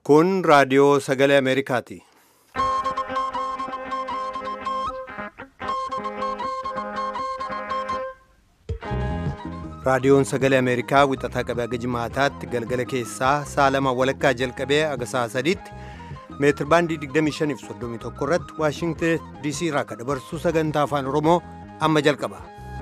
Kun raadiyoo sagalee Ameerikaati. Raadiyoon sagalee Ameerikaa wixataa qabee haga jimaataatti galgala keessaa sa'a lama walakkaa jalqabee haga sa'a sadiitti meetir baandii 25 fi 31 irratti Waashingtan DC irraa kan dabarsu sagantaa afaan Oromoo amma jalqaba.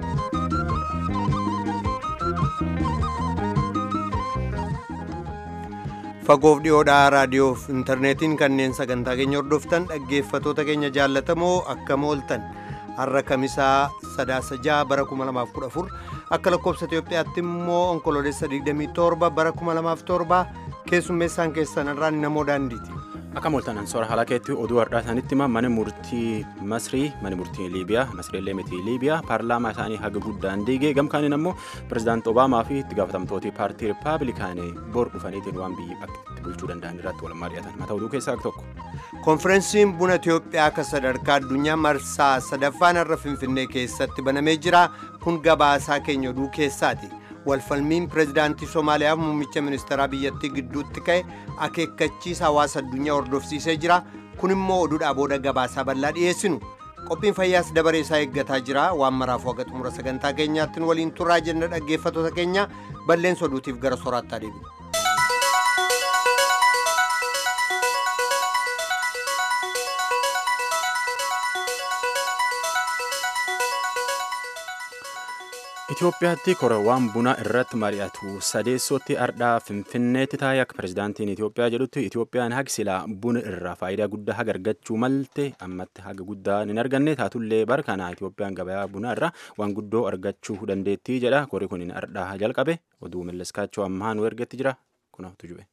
Fagoof dhiyoodhaa raadiyoof intarneetiin kanneen sagantaa keenya hordoftan dhaggeeffatoota keenya jaallatamoo akkam ooltan har'a kamisaa sadaasa ja'a bara 2014 akka lakkoofsa Itoophiyaatti immoo onkoloolessa 27 bara 2007 keessummeessaan keessan irraan namoo daandiiti. Akka mooltan ansoora haala keetti oduu har'aa isaanitti mana murtii Masrii mana murtii Liibiyaa Masriillee miti Liibiyaa paarlaamaa isaanii haga guddaan diigee gamkaaniin ammoo pirezidaanti Obaamaa fi itti gaafatamtooti paartii Rippaabilikaanii bor dhufaniitiin waan biyyi akka itti bulchuu danda'an irratti wal mari'atan mata oduu keessaa tokko. Konferensiin buna Itoophiyaa akka sadarkaa addunyaa marsaa sadaffaan har'a Finfinnee keessatti banamee jira. Kun gabaasaa keenya oduu keessaati. Walfalmiin pirezidaantii Somaaliyaa muummicha ministeeraa biyyattii gidduutti ka'e akeekkachiisa hawaasa addunyaa hordofsiisee jira. Kun immoo oduudhaa booda gabaasaa bal'aa dhiyeessinu. Qophiin fayyaas dabaree isaa eeggataa jira. Waan maraaf waga xumura sagantaa keenyaatti waliin turraa jenna dhaggeeffatoota keenya balleessa oduutiif gara sooraattaa deebina. Itoophiyaatti korawwan buna irratti mari'atu sadeessootti ardhaa finfinneetti taa'ee akka pirezidaantiin Itoophiyaa jedhutti Itoophiyaan haga silaa buna irraa faayidaa guddaa haga argachuu malte ammatti haga guddaa hin arganne taatullee bara kana Itoophiyaan gabayaa bunaa irraa waan guddoo argachuu dandeettii jedha kori kun ardhaa jalqabe oduu millaskaachoo ammaa nu ergetti jira kunuutu jube.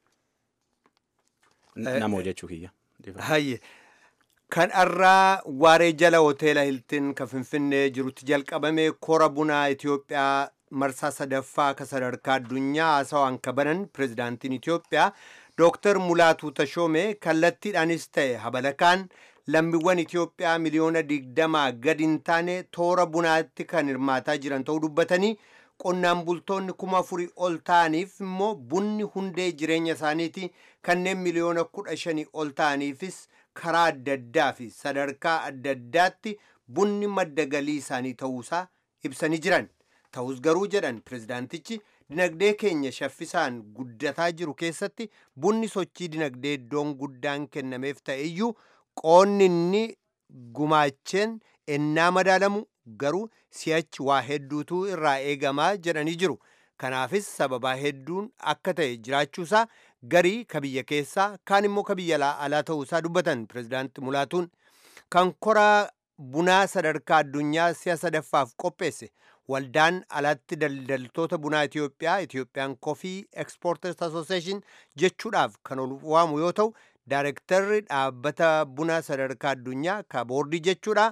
Namoo jechuu kiyya. Hayye. Kan irraa waaree jala hoteela Hiltin kan Finfinnee jirutti jalqabame kora bunaa Itoophiyaa marsaa sadaffaa akka sadarkaa addunyaa haasawaan kabanan pirezidaantiin Itoophiyaa Dooktar Mulaatuu Tashoomee kallattiidhaanis ta'e habalakaan lammiiwwan Itoophiyaa miliyoona digdamaa gadi hin taane toora bunaatti kan hirmaataa jiran ta'uu dubbatanii qonnaan bultoonni kuma afurii ol ta'aniif immoo bunni hundee jireenya isaaniiti kanneen miliyoona kudha shanii ol ta'aniifis karaa adda addaa fi sadarkaa adda addaatti bunni madda galii isaanii ta'uusaa ibsanii jiran ta'us garuu jedhan pirezidaantichi dinagdee keenya shaffisaan guddataa jiru keessatti bunni sochii dinagdee iddoon guddaan kennameef ta'eyyuu qoonni inni gumaacheen ennaa madaalamu garuu si'achi waa hedduutu irraa eegamaa jedhanii jiru kanaafis sababaa hedduun akka ta'e jiraachuusaa garii ka biyya keessaa kaan immoo ka biyya alaa ta'uusaa dubbatan pirezidaanti mulaatuun kan koraa bunaa sadarkaa addunyaa si'a sadaffaaf qopheesse waldaan alatti daldaltoota bunaa Itoophiyaa Itoophiyaan Coffee Exporters Association jechuudhaaf kan ol waamu yoo ta'u daayirektarri dhaabbata bunaa sadarkaa addunyaa ka boordii jechuudha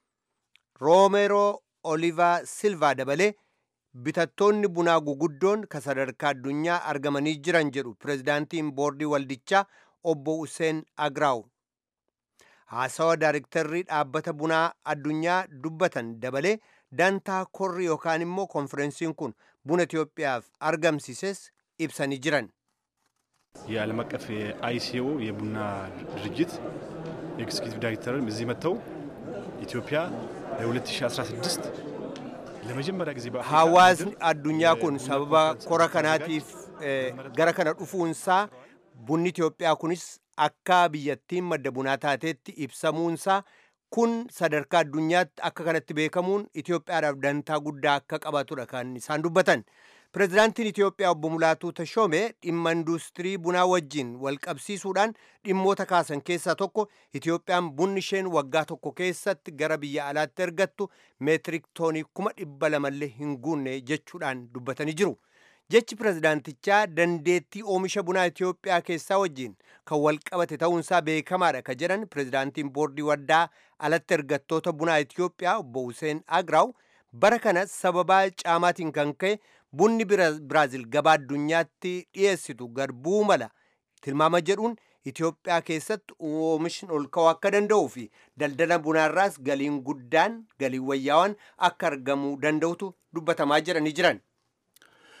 Roomero Oliva Silva dabalee bitattoonni bunaa guguddoon ka sadarkaa addunyaa argamanii jiran jedhu pirezidaantiin boordii waldichaa obbo Useen Agraaw. Haasawa daayirektarrii dhaabbata bunaa addunyaa dubbatan dabalee dantaa korri yookaan immoo konferensiin kun buna Itoophiyaaf argamsiises ibsanii jiran. የዓለም አቀፍ የአይሲኦ የቡና ድርጅት ኤግዚኪቲቭ ዳይሬክተርም እዚህ መጥተው ኢትዮጵያ ለ2016 ለመጀመሪያ ጊዜ hawaasni addunyaa kun sababa kora kanaatiif gara kana dhufuunsaa bunni Itoophiyaa kunis akka biyyattiin madda bunaa taateetti ibsamuunsaa kun sadarkaa addunyaatti akka kanatti beekamuun Itoophiyaadhaaf dantaa guddaa akka qabatudha kan isaan dubbatan. Pirezidaantiin Itoophiyaa obbo Mulaatuu Tashoomee dhimma induustirii bunaa wajjin wal qabsiisuudhaan dhimmoota kaasan keessaa tokko Itoophiyaan bunni isheen waggaa tokko keessatti gara biyya alaatti ergattu meetirik toonii kuma dhibba lamallee hin guunne jechuudhaan dubbatanii jiru. Jechi pirezidaantichaa dandeettii oomisha bunaa Itoophiyaa keessaa wajjin kan wal qabate ta'uunsaa beekamaadha ka jedhan pirezidaantiin boordii waddaa alatti ergattoota bunaa Itoophiyaa obbo Hussein Agraaw bara kana sababaa caamaatiin kan ka'e bunni Biraazil gabaa addunyaatti dhiyeessitu garbuu mala tilmaama jedhuun Itoophiyaa keessatti oomishni ol ka'uu akka danda'uu fi daldala bunaarraas galiin guddaan galiin wayyaawaan akka argamuu danda'utu dubbatamaa jiranii jiran.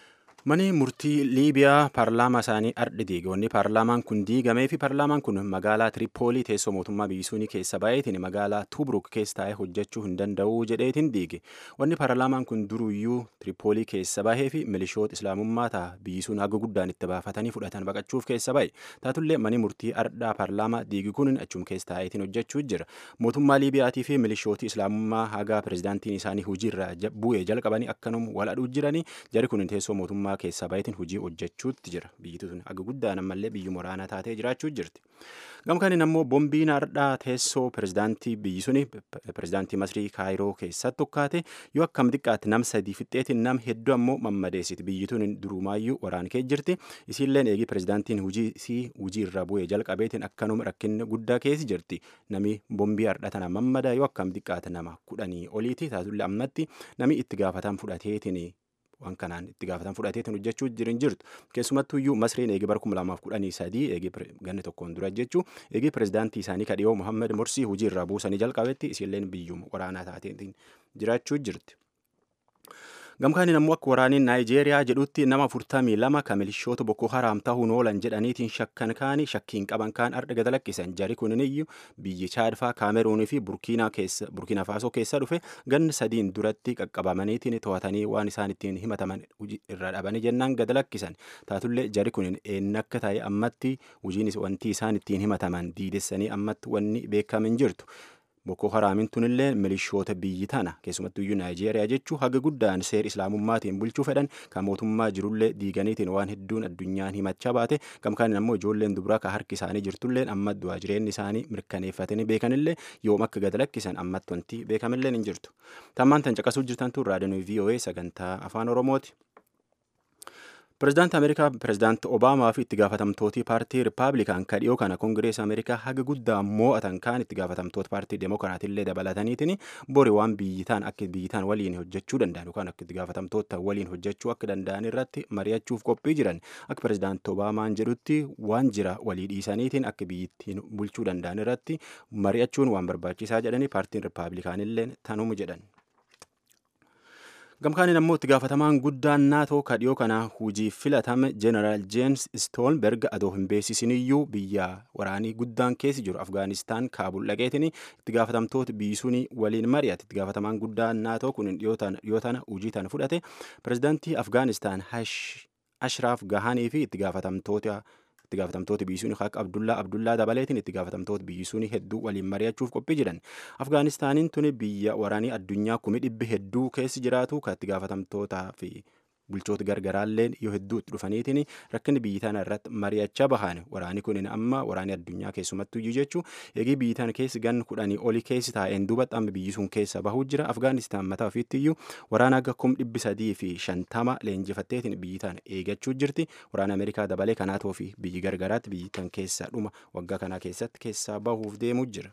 Mani murtii Liibiyaa paarlaamaa isaanii ardhi diige. Wanni paarlaamaan kun diigamee fi paarlaamaan kun magaalaa Tiripoolii teessoo mootummaa biyyi sunii keessa baay'eetiin magaalaa Tubruk keessa taa'ee hojjechuu hin danda'u jedheetiin diige. Wanni paarlaamaan kun duruyyuu Tiripoolii keessa bahee fi milishoota islaamummaa ta'a biyyi sun haga guddaan itti baafatanii fudhatan baqachuuf keessa bahe. Taatullee mani murtii ardhaa paarlaamaa diigi kun achum keessa taa'eetiin hojjechuu jira. Mootummaa Liibiyaatii fi milishooti islaamummaa haga pirezidaantiin isaanii hojiirra bu'ee jalqabanii akkanum waladhuu jiranii jari kun teessoo mootummaa keessa baay'eetiin hojii hojjechuutti jira biyyi tun haga guddaan ammallee biyyu waraanaa taatee jiraachuu jirti gamkaaniin ammoo boombiin hardhaa teessoo pirezidaantii biyyi suni pirezidaantii masrii kaayiroo keessatti tokkaate yoo akkam xiqqaatti nam sadii fixxeetiin nam hedduu ammoo mammadeessiti biyyi tun durumaayyuu waraan kee jirti isiilleen eegii pirezidaantiin hujii isii hujii irra bu'ee jalqabeetiin akkanuma rakkinni guddaa keessi jirti nami boombii hardha tana mammadaa yoo akkam xiqqaate nama kudhanii oliiti taatullee ammatti nami itti gaafatan fudhateetiin waan kanaan itti gaafatan fudhateetiin hojjechuu jirin jirtu keessumattuu iyyuu masriin eegi bara kuma lamaaf kudhanii sadii eegi ganni tokkoon dura jechuu eegi pirezidaantii isaanii kadhiyoo muhammed morsii hojii irraa buusanii jalqabetti isiilleen biyyuma waraanaa taateetiin jiraachuu jirti. gamkaaniin ammoo akka waraaniin naayijeeriyaa jedhutti nama afurtamii lama ka milishoota boko haraam ta'uun oolan jedhaniitiin shakkan kaanii shakkiin qaban kaan ardha gada lakkisan jari kunin iyyuu biyyi chaadfaa kaameruunii fi burkiina faasoo keessa dhufe ganni sadiin duratti qaqqabamaniitiin to'atanii waan isaan ittiin himataman irra dhabanii jennaan gada lakkisan taatullee jari kunin eenyu akka ta'e ammatti hojiin wanti isaan ittiin himataman diidessanii ammatti wanni beekamin jirtu. Boko Haraamin tunillee milishoota biyyi tana keessumattuu iyyuu Naayijeeriyaa jechuu haga guddaan seer islaamummaatiin bulchuu fedhan kan mootummaa jirullee diiganiitiin waan hedduun addunyaan himachaa baate gamkaaniin ammoo ijoolleen dubaraa ka harki isaanii jirtulleen amma du'aa jireenyi isaanii mirkaneeffatanii beekanillee yoom akka gad lakkisan ammatti wanti beekamillee hin jirtu. Tammaan tan caqasuu jirtantu raadiyoon VOA sagantaa afaan Oromooti. Pireezidaanti Ameerikaa Pireezidaanti Obaamaa fi itti gaafatamtooti paartii Rippaabilikaan kadhiyoo kana Koongirees Ameerikaa haga guddaa moo'atan kaan itti gaafatamtoota paartii Demokiraatillee dabalataniitiin bori waan biyyitaan akka biyyitaan waliin hojjechuu danda'an yookaan akka itti gaafatamtoota waliin hojjechuu akka danda'an irratti mari'achuuf qophii jiran akka Pireezidaanti Obaamaan jedhutti waan jira walii dhiisaniitiin akka biyyittiin bulchuu danda'an irratti mari'achuun waan barbaachisaa jedhanii paartiin Rippaabilikaanillee tanuma jedhan. gamkaaniin ammoo itti gaafatamaan guddaan naatoo kadhiyoo kana hujii filatame jeneraal jeems stoolberg adoo hin beeksisiniyyuu biyya waraanii guddaan keessi jiru afgaanistaan kaabul dhaqeetiin itti gaafatamtoota biyyisuunii waliin mari'ate itti gaafatamaan guddaan naatoo kun dhiyoo tana hujii tana fudhate pireezidaantii afgaanistaan ashraaf gahanii fi itti gaafatamtoota itti gaafatamtoota biyyisuun haq abdullaa abdullaa dabaleetiin itti gaafatamtoota biyyisuun hedduu waliin mari'achuuf qophii jiran afgaanistaaniin tuni biyya waraanii addunyaa kumi dhibbi hedduu keessi jiraatu kan itti gaafatamtootaa fi bulchoota gargaraallee yoo hedduu itti dhufaniitiin rakkinni biyyi tana irratti mari'achaa bahan waraanii kunin amma waraanii addunyaa keessumattuu iyyuu jechuu eegii biyyi tana keessi gan kudhanii oli keessi taa'een duubatti amma biyyi sun keessa bahuu jira afgaanistaan mataa ofiitti iyyuu waraana akka kum dhibbi sadii fi shantama leenjifatteetiin biyyi tana eegachuu jirti waraana ameerikaa dabalee kanaatoo fi biyyi gargaraatti biyyi tan keessa dhuma waggaa kanaa keessatti keessaa bahuuf deemuu jira.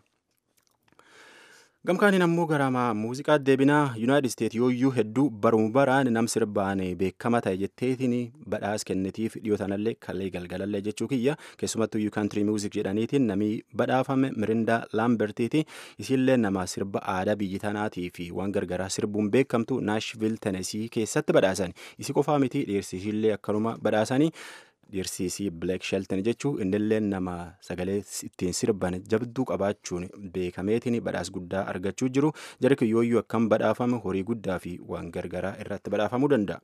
gamkaaniin ammoo garama muuziqaa deebinaa yuunaayitid isteet yooyyuu hedduu baruma baraan nam sirbaan beekama ta'e jetteetiin badhaas kennitiif dhiyoo tanallee kallee galgalallee jechuu kiyya keessumattuu yuu kaantirii muuzik jedhaniitiin namii badhaafame mirindaa laambertiiti isiillee nama sirba aadaa biyyi tanaatii fi waan gargaraa sirbuun beekamtu naashvil tenesii keessatti badhaasan isi qofaa miti dhiyeessisiillee akkanuma badhaasanii dhiirsiisii bileek shelton jechuu innillee nama sagalee ittiin sirban jabduu qabaachuun beekameetiin badhaas guddaa argachuu jiru jara kiyyooyyuu akkam badhaafame horii guddaa fi waan gargaraa irratti badhaafamuu danda'a.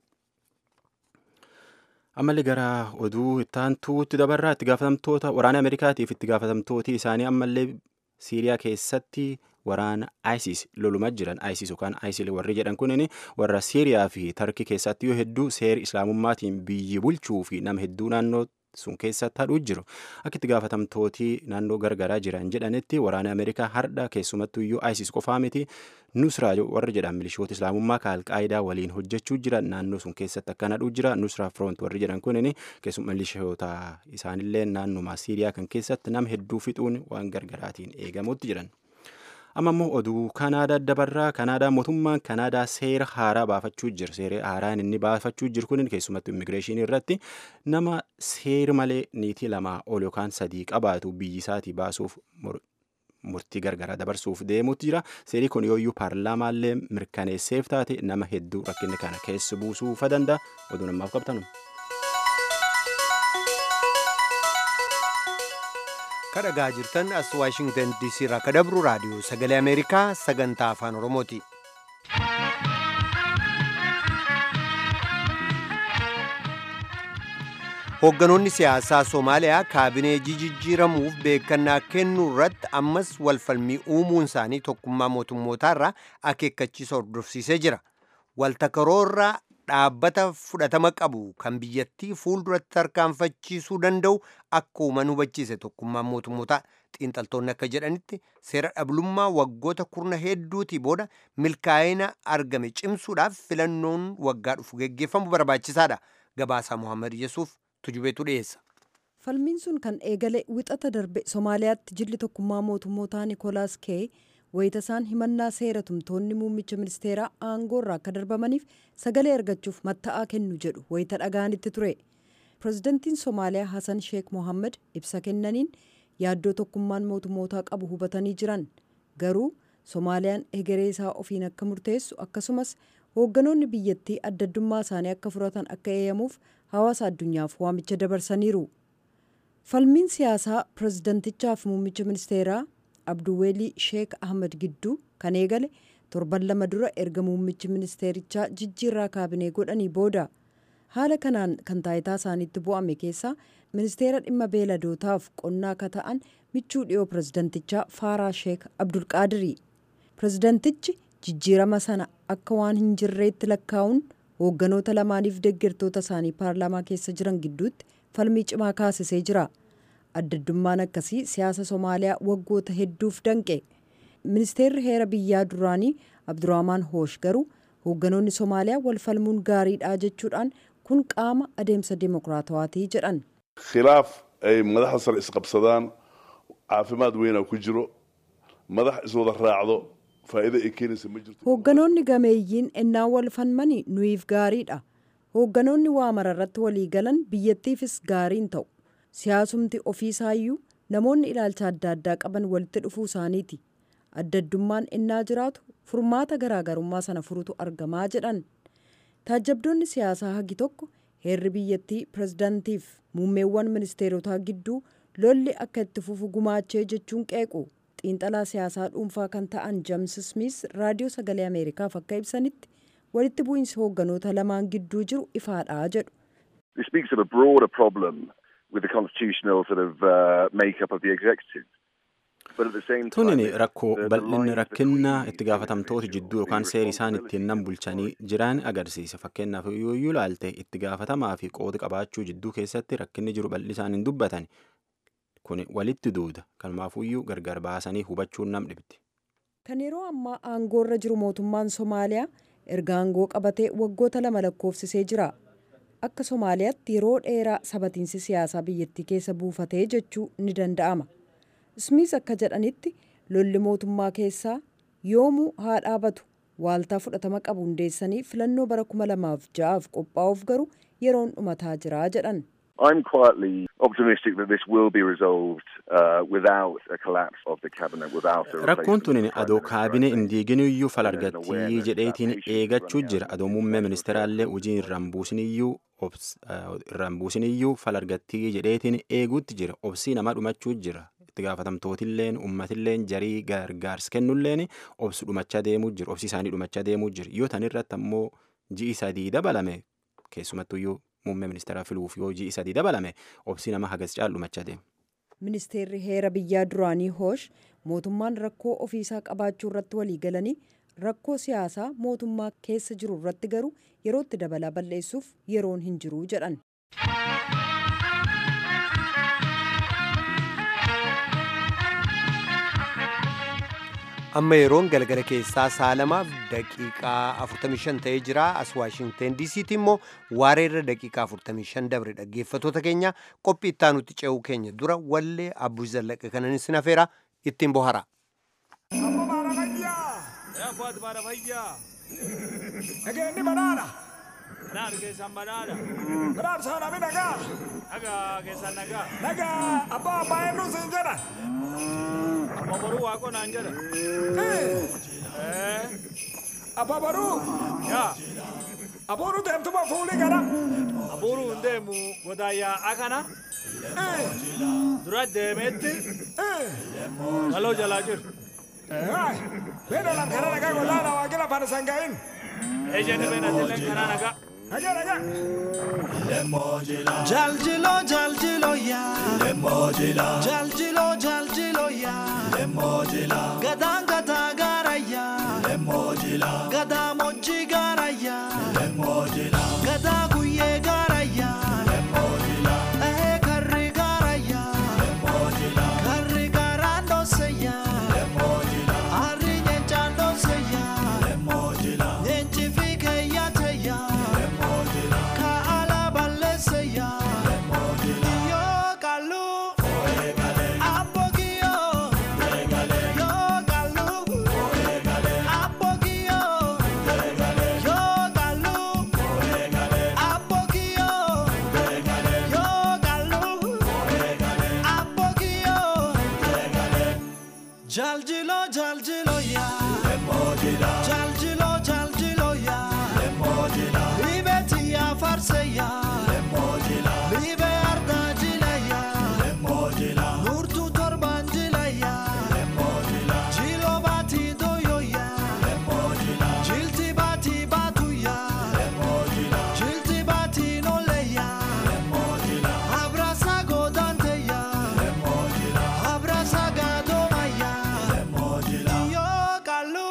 ammallee gara oduu ittaantuutti dabarraa itti gaafatamtoota waraana ameerikaatiif itti gaafatamtooti isaanii ammallee siiriyaa keessatti waraana ISIS loluma jiran ISIS yookaan ISIL warri jedhan kunin warra Siiriyaa fi Tarkii keessatti yoo hedduu seera islaamummaatiin biyyi bulchuu fi nama hedduu naannoo sun keessatti hadhuu jiru akka itti gaafatamtooti naannoo gargaraa jiran jedhanitti waraana Ameerikaa hardha keessumattuu iyyuu ISIS qofaa miti Nusraa warri jedhan milishoota islaamummaa ka alqaayidaa waliin hojjechuu jiran naannoo sun keessatti akkan hadhuu jira Nusraa Front warri jedhan kunin keessuma milishoota isaanillee naannuma Siiriyaa kan keessatti nama hedduu fixuun waan gargaraatiin eegamutti jiran. amma immoo oduu kanaadaa dabarraa kanaadaa mootummaan kanaadaa seera haaraa baafachuu jira seera haaraan inni baafachuu jiru kun keessumattuu immigireeshinii irratti nama seera malee niitii lamaa ol yookaan sadii qabaatu biyyi isaatii baasuuf murtii gargaraa dabarsuuf deemuutti jira seerii kun yooyyuu paarlaamaallee mirkaneesseef taate nama hedduu rakkinni kana keessa buusuufa danda'a oduu namaaf qabtanu. kadhagaa jirtan as waashingtan diisii irraa kadabru raadiyoo sagalee ameerikaa sagantaa afaan oromooti. Hoogganoonni siyaasaa Somaaliyaa kaabinee jijjiiramuuf beekannaa kennuu irratti ammas walfalmii uumuun isaanii tokkummaa mootummootaa irraa akeekkachiisa hordofsiisee jira. Waltakaroorraa dhaabbata fudhatama qabu kan biyyattii fuulduratti tarkaanfachiisuu danda'u akka uuman hubachiise tokkummaan mootummootaa xiinxaltoonni akka jedhanitti seera dhablummaa waggoota kurna hedduutii booda milkaa'ina argame cimsuudhaaf filannoon waggaa dhufu geggeeffamu barbaachisaadha. Gabaasaa Mohaammed Yesuuf tujubeetu dhiyeessa. falmiin sun kan eegale wixata darbe somaaliyaatti jilli tokkummaa mootummootaa nikolaas kee wayita isaan himannaa seera tumtoonni muummicha ministeeraa aangoo irraa akka darbamaniif sagalee argachuuf matta'aa kennu jedhu wayita dhaga'anitti ture pirezidantiin somaaliyaa hasan sheek mohammed ibsa kennaniin yaaddoo tokkummaan mootummootaa qabu hubatanii jiran garuu somaaliyaan egeree isaa ofiin akka murteessu akkasumas hoogganoonni biyyattii addaddummaa isaanii akka furatan akka eeyyamuuf hawaasa addunyaaf waamicha dabarsaniiru falmiin siyaasaa pirezidantichaaf muummicha ministeeraa abduweelii sheek ahmed gidduu kan eegale torban lama dura erga muummichi ministeerichaa jijjiirraa kaabinee godhanii booda haala kanaan kan taayitaa isaaniitti bu'ame keessaa ministeera dhimma beeladootaaf qonnaa akka ta'an michuu dhiyoo pirezidantichaa faaraa sheek abdulqaadirii pirezidantichi jijjiirama sana akka waan hin jirreetti lakkaa'uun hoogganoota lamaaniif deeggartoota isaanii paarlaamaa keessa jiran gidduutti falmii cimaa kaasisee jira addaddummaan akkasii siyaasa somaaliyaa waggoota hedduuf danqe ministeerri heera biyyaa duraanii abdurahmaan hoosh garuu hoogganoonni somaaliyaa wal falmuun gaariidha jechuudhaan kun qaama adeemsa dimokiraatawaatii jedhan khilaaf ay madaxda sare isqabsadaan caafimaad weynaa ku jiro madax iswada raacdo faa'iido ay keenaysa ma jirto hoogganoonni gameeyyiin ennaa wal falmanii nuyiif gaariidha hoogganoonni waa mararratti walii galan biyyattiifis gaariin ta'u siyaasumti ofiisaayyuu namoonni ilaalcha adda addaa qaban walitti dhufuu isaaniiti addaddummaan ennaa jiraatu furmaata garaagarummaa sana furutu argamaa jedhan taajabdoonni siyaasaa hagi tokko heerri biyyattii pirezidaantiif muummeewwan ministeerotaa gidduu lolli akka itti fufu gumaachee jechuun qeequ xiinxalaa siyaasaa dhuunfaa kan ta'an james smith raadiyoo sagalee ameerikaaf akka ibsanitti walitti bu'iinsi hoogganoota lamaan gidduu jiru ifaadha jedhu. This speaks of a broader problem with the constitutional sort of uh, makeup of the executive. Tunin rakkoo bal'inni rakkinna itti gaafatamtoota jidduu yookaan seeri isaan ittiin nan bulchanii jiran agarsiisa. Fakkeenyaaf yoo ilaalte itti gaafatamaa fi qooda qabaachuu jidduu keessatti rakkinni jiru bal'isaan hin dubbatan. Kun walitti duuda. Kanumaafuyyuu gargar baasanii hubachuun nam dhibdi. Kan yeroo ammaa aangoorra jiru mootummaan Somaaliyaa erga aangoo qabatee waggoota lama lakkoofsisee jira. Akka Somaaliyaatti yeroo dheeraa sabatiinsi siyaasaa biyyattii keessa buufatee jechuu ni danda'ama. Smith akka jedhanitti lolli mootummaa keessaa yoomuu haa dhaabatu waaltaa fudhatama qabu hundeessanii filannoo bara kuma lamaaf ja'aaf qophaa'uuf garuu yeroon dhumataa jira jedhan. I'm quietly optimistic that this will be resolved uh, without a collapse of the cabinet, without a Rakkoon tunin adoo kaabine hin diiginiyyuu fal argattii jedheetiin eegachuu jira. Adoo muummee ministeeraallee hojii irraan buusiniyyuu irraan buusiniyyuu fal argattii jedheetiin eeguutti jira. Obsii nama dhumachuu jira. itti gaafatamtootilleen ummatilleen jarii gargaarsa kennulleen obsi dhumachaa deemuu jiru obsi isaanii dhumachaa deemuu jiru yoo tan irratti ammoo ji'i sadii dabalame keessumattuyyuu muummee ministeeraa filuuf yoo ji'i sadii dabalame obsi nama hagas caalu dhumachaa deema. Ministeerri heera biyyaa duraanii hoosh mootummaan rakkoo ofiisaa qabaachuu irratti walii galanii rakkoo siyaasaa mootummaa keessa jiru irratti garuu yerootti dabalaa balleessuuf yeroon hin jiru jedhan. amma yeroon galgala keessaa saalamaaf daqiiqaa 45 ta'ee jira as waashingten diisiitti immoo waareerra daqiiqaa 45 dabre dhaggeeffatoota keenya qophii itti aanutti ce'uu keenya dura wallee abbuu zallaqa kanan isin hafeera ittiin bohara. Nageenyi banaadha. Banaadha keessan banaadha. Banaadha saanami nagaa. Nagaa keessan nagaa. Nagaa abbaa abbaa eenyu siin jedhan. Ababaruu waaqoo naan jedha. Abba baruu. Yaa. Abuuru deemtuma fuulii gara. Abuuru hin deemu godaayyaa akana. Dura deemeetti. Galoo jalaa jiru. Beena lan kana nagaa godaana waaqila fana sangaa'in. Ejjeni beena dilleen kana nagaa. Nagaa nagaa. Jaljilo jaljilo ya Lemojila Jaljilo jaljilo ya Lemojila Gadang gada gara ya Lemojila Gada moji gara ya Lemojila Gada guye gara ya Lemojila Eh karri gara ya Lemojila Karri gara no se ya Lemojila Arri nyencha no se ya Lemojila Nyenchi fike ya te ya Lemojila Ka ala balle se ya Lemojila Yo kalu Apogio Yo kalu Apogio Yo kalu Apogio Yo kalu Apogio Jaljilo jaljilo ya Lemojila Jaljilo jaljilo ya Lemojila Libeti ya farse ya Lemojila Libe arda jila ya Lemojila Nurtu torban jila ya Lemojila Jilo bati doyo ya Lemojila Jilti bati batu ya Lemojila Jilti bati nole ya Lemojila Abrasa godante ya Lemojila Abrasa gadoma ya Lemojila Yo kalu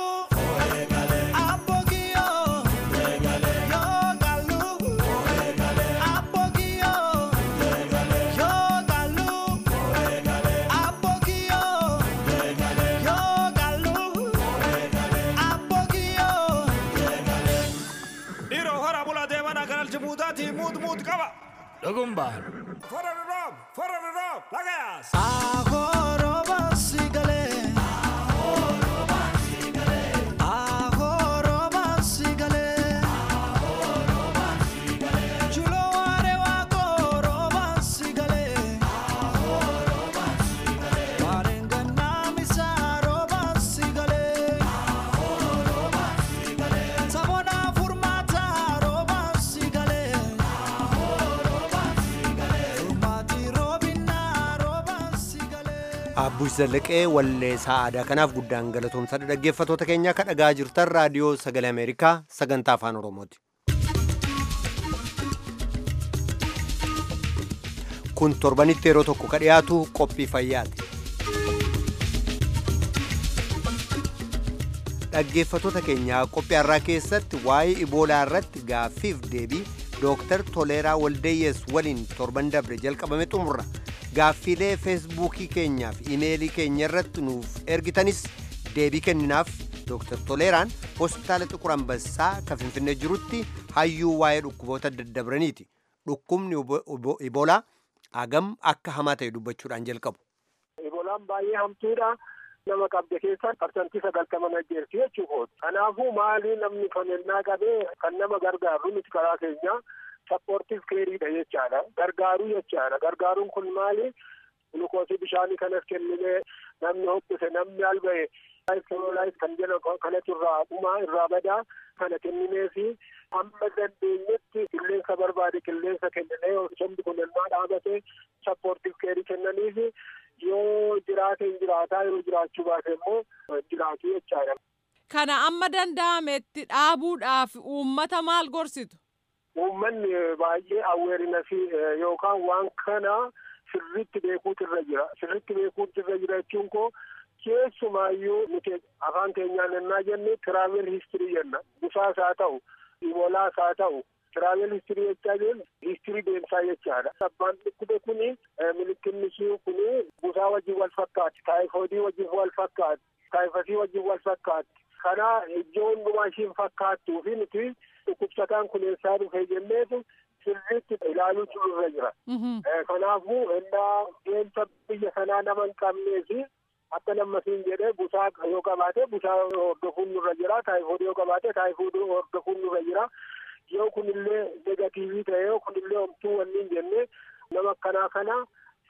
Apogio Yo kalu Apogio Yo kalu Apogio Yo kalu Apogio Dhiiroo hora bula deemana kanal jibuutaatii muut muut qaba. Dhugumbaan. Fora roob, fora roob, lagayaas. Agoroba sigale Agoroba sigale Chulo are wa goroba sigale Warengana misaroba sigale Sabona furmata roba sigale Furmati robina roba sigale Abbush Zallaqee walleessaa aadaa kanaaf guddaan galatoomsadha dhaggeeffatoota keenya kan dhagaa jirtan raadiyoo sagalee Ameerikaa sagantaa afaan Oromooti. Kun torbanitti yeroo tokko ka dhiyaatu qophii fayyaati. Dhaggeeffatoota keenyaa qophii har'aa keessatti waa'ee iboolaa irratti gaaffiif deebii Dooktar Toleeraa Waldeeyyees waliin torban dabre jalqabame xumurra. Gaaffiilee feesbuukii keenyaa fi imeelii keenya irratti nuuf ergitanis deebii kenninaaf Dooktar Toleeraan hospitaala Xiqur Ambassaa kan Finfinnee jirutti hayyuu waa'ee dhukkuboota daddabraniiti. Dhukkubni ibo- ibo- iboolaa hagam akka hamaa ta'e dubbachuudhaan jalqabu. Ibolaan baay'ee hamtuudha. Nama qabde keessa parsantii sagaltaman ajjeerti jechuudha. Kanaafuu maali namni fannannaa qabee kan nama gargaaru miti karaa keenya sappoortiif keeriidha jechaadha. Gargaaruu jechaadha. Gargaaruun kun maali? Gulukoosii bishaanii kanas kennine namni hobbise namni alba'e laayif kan jedhamu kanatu irraa dhumaa irraa badaa kana kenninee fi hamma dandeenyetti qilleensa barbaade qilleensa kenninee sombi kun ennaa dhaabate sappoortiif keerii kennaniifi yoo jiraate hin jiraataa yoo jiraachuu baate immoo hin jiraatu jechaadha. Kana amma danda'ametti dhaabuudhaaf uummata maal gorsitu? Uummanni baay'ee awweerinasii yookaan waan kana sirriitti beekuutu irra jira. Sirriitti beekuutu irra jira jechuun koo keessumaayyuu nuti afaan keenyaan ennaa jenne tiraavel histirii jenna. Busaas haa ta'u, ibolaas haa ta'u, tiraavel histirii jechaa jennu histirii deemsaa jechaadha. Abbaan dhukkube kuni milikinni ishii kuni busaa wajjin wal fakkaatti, taayifoodii wajjin wal fakkaatti, taayifasii wajjin wal fakkaatti. Kana iddoo hundumaa ishiin fakkaattuu fi nuti dhukkubsataan kun eessaa dhufe jenneetu sirriitti ilaaluutu irra jira. Kanaafuu ennaa deemsa biyya sanaa nama hin qabnee fi akka nammasiin jedhee busaa yoo qabaate busaa hordofuun nurra jira. Taayifoodii yoo qabaate taayifoodii hordofuun nurra jira. Yoo kunillee negatiivii ta'e yoo kunillee homtuu wanni hin jenne nama akkanaa kana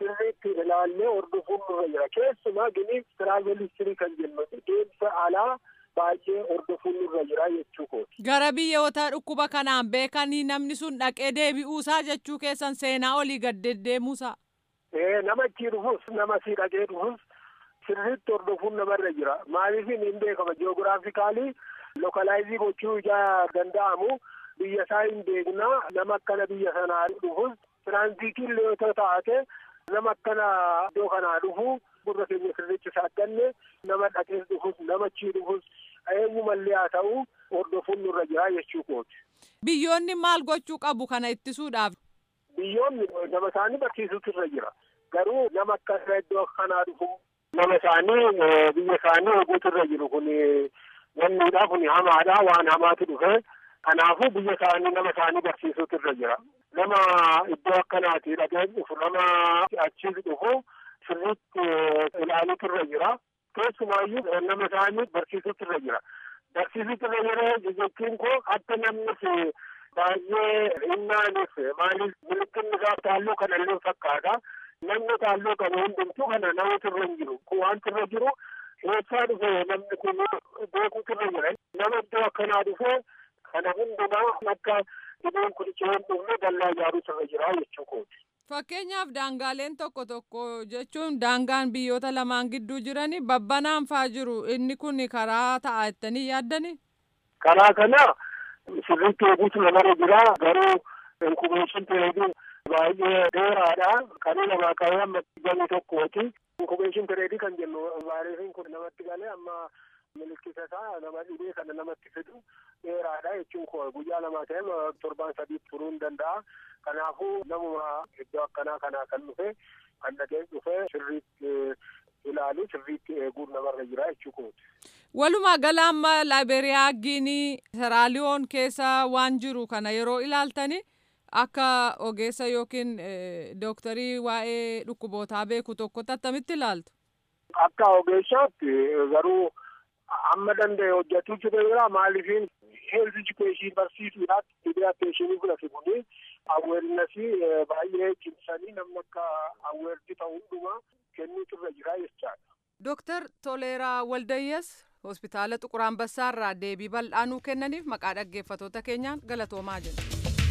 sirriitti ilaallee hordofuun nurra jira keessumaa gini tiraaveelistirii kan jennu deemsa alaa baay'ee hordofuun nurra jira jechuu kooti. Gara biyyoota dhukkuba kanaan beekanii namni sun dhaqee deebi'uusaa jechuu keessan seenaa olii gad deddeemuusaa. Ee nama achii dhufus nama asii dhaqee dhufus sirriitti hordofuun namarra jira maaliif hin beekama jiyoogiraafikaalii lokalaayizii gochuu ijaa danda'amu biyya isaa hin beekna nama akkana biyya sanaa dhufus tiraanziitiin yoo taate nama akkana iddoo kanaa dhufu gurra keenya sirriitti saaqanne nama dhaqees dhufus nama achii dhufus eenyumallee haa ta'u hordofuun nurra jira jechuu kooti. Biyyoonni maal gochuu qabu kana ittisuudhaaf? Biyyoonni nama isaanii barsiisutu irra jira. Garuu nama akkana iddoo kanaa dhufu nama isaanii biyya isaanii eeguutu irra jiru kun wanniidha kun hamaadha waan hamaatu dhufe kanaafuu biyya isaanii nama isaanii barsiisutu irra jira. Nama iddoo akkanaati dhaqee dhufu nama achiis dhufu sirriitti ilaaluutu irra jira. Keessumaayyuu nama isaanii barsiisutu irra jira. Barsiisutu irra jira jechuun koo akka namni baay'ee hinnaanis maaliif milikinni isaa taalloo kanallee fakkaata. Namni taalloo qabu hundumtuu kana namatu irra hin jiru. Kun wanti irra jiru eessaa dhufe namni kun beekuutu irra jira. Nama iddoo akkanaa dhufe kana hundumaa akka dhibeen kun ishee hin dhufne dallaa ijaaruutu irra jira jechuu kooti. Fakkeenyaaf daangaaleen tokko tokko jechuun daangaan biyyoota lamaan gidduu jirani babbanaan faa jiru inni kun karaa ta'a jettanii yaaddani? Karaa kana sirriitti eeguutu namarra jira garuu inkubeeshin pireediin baay'ee dheeraadha. Kan namaa qabee amma galii tokkooti. Inkubeeshin pireedii kan jennu vaayireesiin kun namatti galee amma milikkisa isaa nama dhibee kana namatti fidu dheeraadha jechuun koo guyyaa lamaa ta'e torbaan sadii turuu hin danda'a. Kanaafuu namuma iddoo akkanaa kanaa kan dhufe kan dhaqee dhufe sirriitti ilaalu sirriitti eeguun namarra jira jechuu kooti. Walumaa gala amma Laayiberiyaa Giinii Seraaliyoon keessa waan jiru kana yeroo ilaaltani akka ogeessa yookiin dooktarii waa'ee dhukkubootaa beeku tokkotti attamitti ilaaltu? Akka ogeessaatti garuu amma danda'e hojjetuu jira maaliifin health education barsiisuudhaaf dhibee attentionii fudhate kuni aweernasii baay'ee cimsanii namni akka aweerdi ta'u hundumaa kennuutu irra jira jechaadha. Dooktar Toleeraa Waldayyas hospitaala Xuqur Ambassaarraa deebii bal'aa nuu kennaniif maqaa dhaggeeffatoota keenyaan galatoomaa jenna.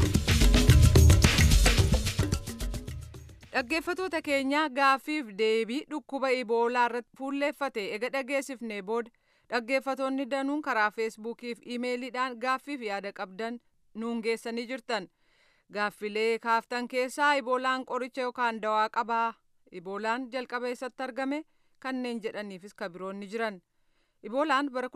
Dhaggeeffatoota keenya gaaffiif deebii dhukkuba iboolaa irratti fuulleeffate ega dhageessifnee booda dhaggeeffatoonni danuun karaa feesbuukii fi imeeliidhaan gaaffiif yaada qabdan nuun geessanii jirtan. Gaaffilee kaaftan keessaa iboolaan qoricha yookaan dawaa qabaa. Iboolaan jalqaba eessatti argame kanneen jedhaniifis kabiroonni jiran. Iboolaan bara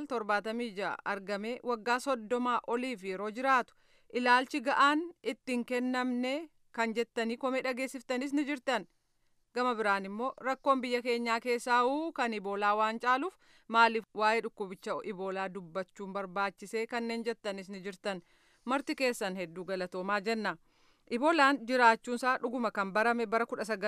1976 argame waggaa soddomaa oliif yeroo jiraatu ilaalchi ga'aan ittiin kennamne kan jettanii komee dhageessiftanis ni jirtan. Gama biraan immoo rakkoon biyya keenyaa keessaa uu kan iboolaa waan caaluuf maaliif waa'ee dhukkubicha iboolaa dubbachuun barbaachisee kanneen jettanis ni jirtan. Marti keessan hedduu galatoomaa jenna. Iboolaan jiraachuunsaa dhuguma kan barame bara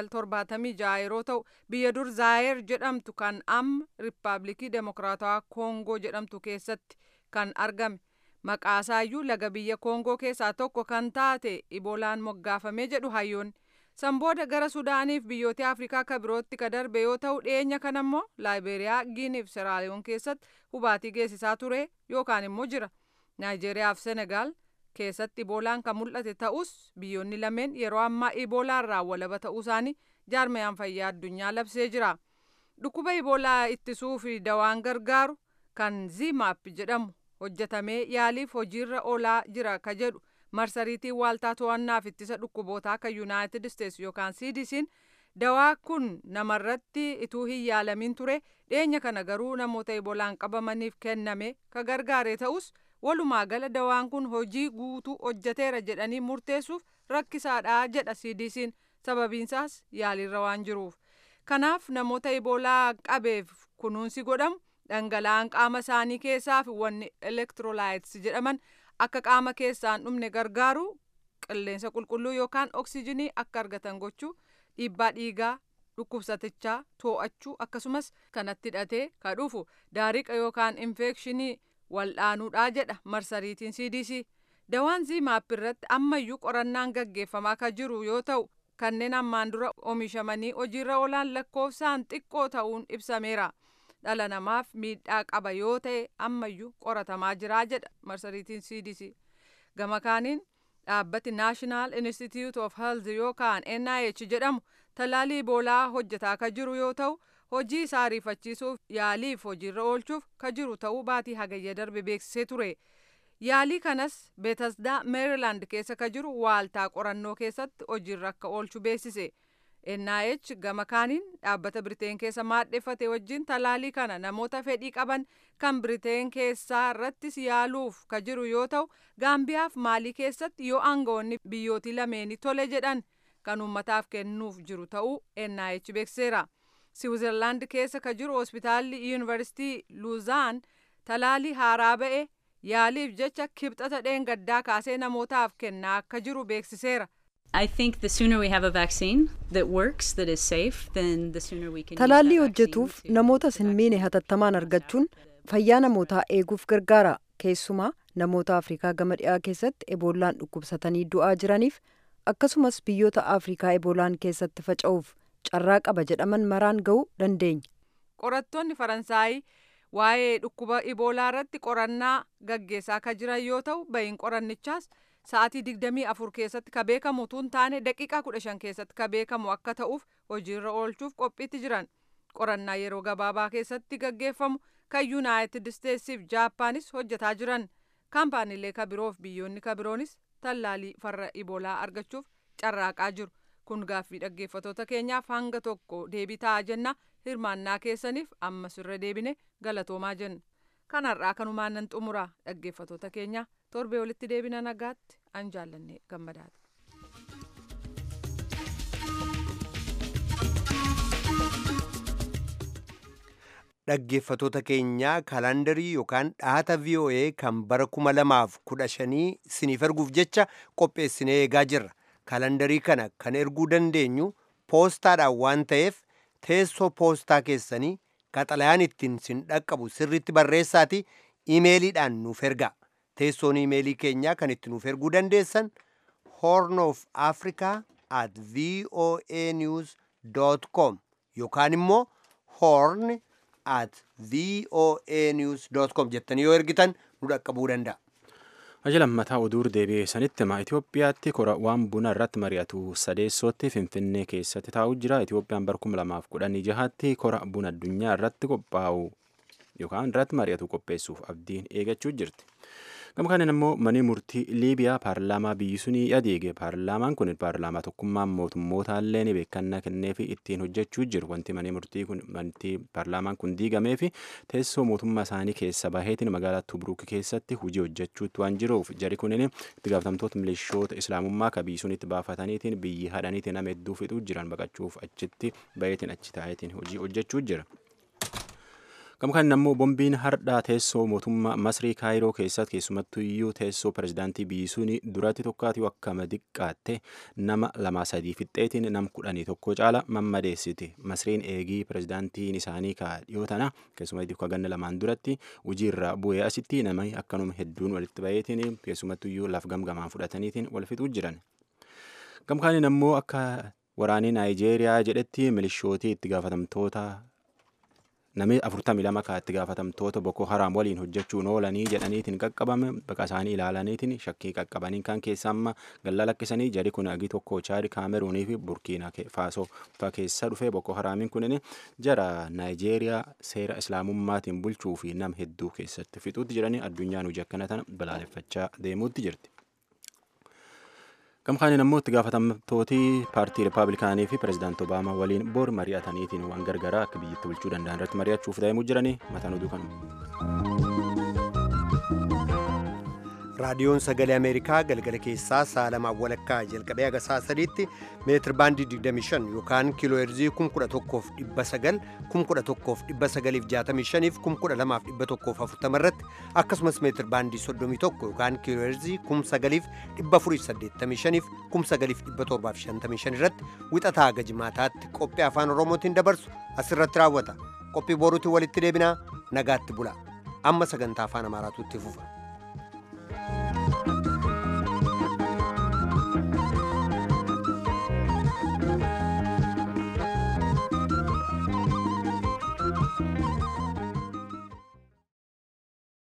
1976 yeroo ta'u biyya dur Zaayer jedhamtu kan amma Riippaabilikii Demokiraatawaa Koongoo jedhamtu keessatti kan argame. Maqaasaayyuu laga biyya Koongoo keessaa tokko kan taate Iboolaan moggaafamee jedhu hayyoonni. San booda gara Sudaaniif biyyoota Afrikaa kan birootti ka darbe yoo ta'u dhiyeenya kana immoo Laayiberiyaa, Giiniif Seraaliyoon keessatti hubaatii geessisaa ture yookaan immoo jira. Naayijeeriyaa fi Senegaal keessatti iboolaan kan mul'ate ta'us biyyoonni lameen yeroo ammaa iboolaa irraa walaba ta'uu isaanii jaarmayaan fayyaa addunyaa labsee jira. Dhukkuba iboolaa ittisuu fi dawaan gargaaru kan zimaap jedhamu hojjetamee yaaliif hojiirra oolaa jira ka jedhu marsariitii waaltaa to'annaaf ittisa dhukkubootaa kan yuunaayitid isteetsi yookaan cdc'n dawaa kun namarratti ituu hin yaalamin ture dhiyeenya kana garuu namoota iboolaan qabamaniif kenname ka gargaare ta'us walumaa gala dawaan kun hojii guutuu hojjeteera jedhanii murteessuuf rakkisaadha jedha cdc'n sababiinsaas yaaliirra waan jiruuf kanaaf namoota iboolaa qabeef kunuunsi godhamu dhangala'aan qaama isaanii keessaa fi wanni elektiroolaayits jedhaman akka qaama keessaan dhumne gargaaru qilleensa qulqulluu yookaan oksijinii akka argatan gochuu dhiibbaa dhiigaa dhukkubsatichaa too'achuu akkasumas kanatti hidhatee ka dhufu daariqa yookaan infekshinii waldhaanuudhaa jedha marsariitiin cdc dawaan zimaap irratti ammayyuu qorannaan gaggeeffamaa ka jiru yoo ta'u kanneen ammaan dura oomishamanii hojiirra oolan lakkoofsaan xiqqoo ta'uun ibsameera. Dhala namaaf miidhaa qaba yoo ta'e ammayyuu qoratamaa jira jedha marsariitiin CDC. Gama kaaniin dhaabbati National Institute of Health yookaan NIH jedhamu talaalii iboolaa hojjetaa ka jiru yoo ta'u hojii isaa ariifachiisuuf yaaliif hojiirra oolchuuf ka jiru ta'uu baatii hagayya darbe beeksisee ture. Yaalii kanas Beetasdaa Meerilaand keessa ka jiru waaltaa qorannoo keessatti hojiirra akka oolchu beeksise. NIH gama kaaniin dhaabbata Biriteen keessa maadheffate wajjin talaalii kana namoota fedhii qaban kan Biriteen keessaa irrattis yaaluuf ka jiru yoo ta'u Gaambiyaaf Maalii keessatti yoo aangawoonni biyyootii lameenii tole jedhan kan uummataaf kennuuf jiru ta'uu NIH beekseera. Siwiizerlaand keessa ka jiru hospitaalli yuunivarsiitii Luuzaan talaalii haaraa ba'e yaaliif jecha kibxata dheengaddaa kaasee namootaaf kennaa akka jiru beeksiseera. I think the sooner we have a vaccine that works, that is safe, then the sooner we can Talaallii hojjetuuf namoota hin miine hatattamaan argachuun fayyaa namootaa eeguuf gargaara. Keessumaa namoota Afrikaa gama dhiyaa keessatti eboolaan dhukkubsatanii du'aa jiraniif akkasumas biyyoota Afrikaa eboolaan keessatti faca'uuf carraa qaba jedhaman maraan ga'uu dandeenya. Qorattoonni Faransaayii waa'ee dhukkuba iboolaa irratti qorannaa gaggeessaa ka jiran yoo ta'u ba'iin qorannichaas sa'aatii digdamii afur keessatti ka beekamu tun taane daqiiqaa kudha shan keessatti ka beekamu akka ta'uuf hojiirra oolchuuf qophiitti jiran qorannaa yeroo gabaabaa keessatti gaggeeffamu kan yuunaayitid isteetsiif jaappaanis hojjetaa jiran kaampaaniilee ka biroof biyyoonni ka biroonis tallaalii farra iboolaa argachuuf carraaqaa jiru kun gaaffii dhaggeeffatoota keenyaaf hanga tokko deebii ta'a jenna hirmaannaa keessaniif ammas irra deebine galatoomaa jenna kanarraa kanumaan nan xumura dhaggeeffatoota keenya torbee walitti deebina nagaatti an jaallanne gammadaati. dhaggeeffatoota keenyaa kaalaandarii yookaan dhaata VOA kan bara kuma lamaaf kudha shanii siniif erguuf jecha qopheessinee eegaa jirra. Kaalaandarii kana kan erguu dandeenyu poostaadhaan waan ta'eef teessoo poostaa keessanii qaxalayaan ittiin sin dhaqqabu sirriitti barreessaati imeeliidhaan nuuf ergaa. Teessoon imeelii keenyaa kan itti nuuf erguu dandeessan horn of africa at voanews.com yookaan immoo horn at voanews.com jettanii yoo ergitan nu dhaqqabuu danda'a. Ajala mataa oduur deebi'ee sanitti hima Itoophiyaatti kora waan buna irratti mari'atu sadeessootti Finfinnee keessatti taa'u jira. Itoophiyaan bara kuma lamaaf kudhanii jahaatti kora buna addunyaa irratti qophaa'u yookaan irratti mari'atu qopheessuuf abdiin eegachuu jirti. Gama kanaan immoo manni murtii Liibiyaa paarlaamaa biyyi sunii adeege. Paarlaamaan kun paarlaamaa tokkummaan mootummoota illee ni beekannaa kennee fi ittiin hojjechuu jiru. Wanti manni murtii kun wanti paarlaamaan kun diigamee fi teessoo mootummaa isaanii keessa baheetiin magaalaa Tubruuk keessatti hojii hojjechuutti waan jiruuf jari kunin itti gaafatamtoota milishoota islaamummaa ka biyyi sunitti baafataniitiin biyyi hadhaniitiin nama hedduu fixuu jiran baqachuuf achitti baheetiin achi taa'eetiin hojii hojjechuu jira. Gama kanaan ammoo bombiin hardhaa teessoo mootummaa Masrii Kaayiroo keessatti keessumattuu iyyuu teessoo pirezidaantii biyyi suni duratti tokkaatii akka madiqqaatte nama lama sadii fixxeetiin nam kudhanii tokko caala mammadeessiti. Masriin eegii pirezidaantiin isaanii ka dhiyoo tana keessumattuu akka ganna lamaan duratti hojiirra bu'ee asitti namni akkanuma hedduun walitti baheetiin keessumattuu iyyuu laf gamgamaan fudhataniitiin wal fixuu jiran. Gama kanaan ammoo akka waraanii Naayijeeriyaa jedhetti milishootii itti gaafatamtoota namni afurtamii lama kan itti gaafatamtoota Boko Haram waliin hojjechuun oolanii jedhaniitiin qaqqabame baqa isaanii ilaalaniitiin shakkii qaqqabaniin kan keessa amma galla lakkisanii jari kun agi tokko chaadi kaameruunii fi burkiina faasoo fa keessa dhufee Boko Haramiin kunin jara Naayijeeriyaa seera islaamummaatiin bulchuu fi nam hedduu keessatti fixuutti jiranii addunyaan hojii akkana tana balaaleffachaa deemuutti jirti. Gama kanaan ammoo itti gaafatamtooti paartii Rippaabilikaanii fi Pireezidaanti Obaamaa waliin bor mari'ataniitiin waan gargaraa akka biyyatti bulchuu danda'an irratti mari'achuuf deemuu jiranii mataan oduu kanuma. raadiyoon sagalee ameerikaa galgala keessaa sa'a lamaan walakkaa jalqabee haga sa'a sadiitti meetir baandii 25 yookaan kiiloo heerzii 11,900 11,965 fi 12,140 irratti akkasumas meetir baandii 31 yookaan kiiloo heerzii 9,485 fi 9,755 irratti wixataa haga jimaataatti qophii afaan oromootiin dabarsu asirratti raawwata qophii boruutiin walitti deebinaa nagaatti bula amma sagantaa afaan amaaraatu itti fufa.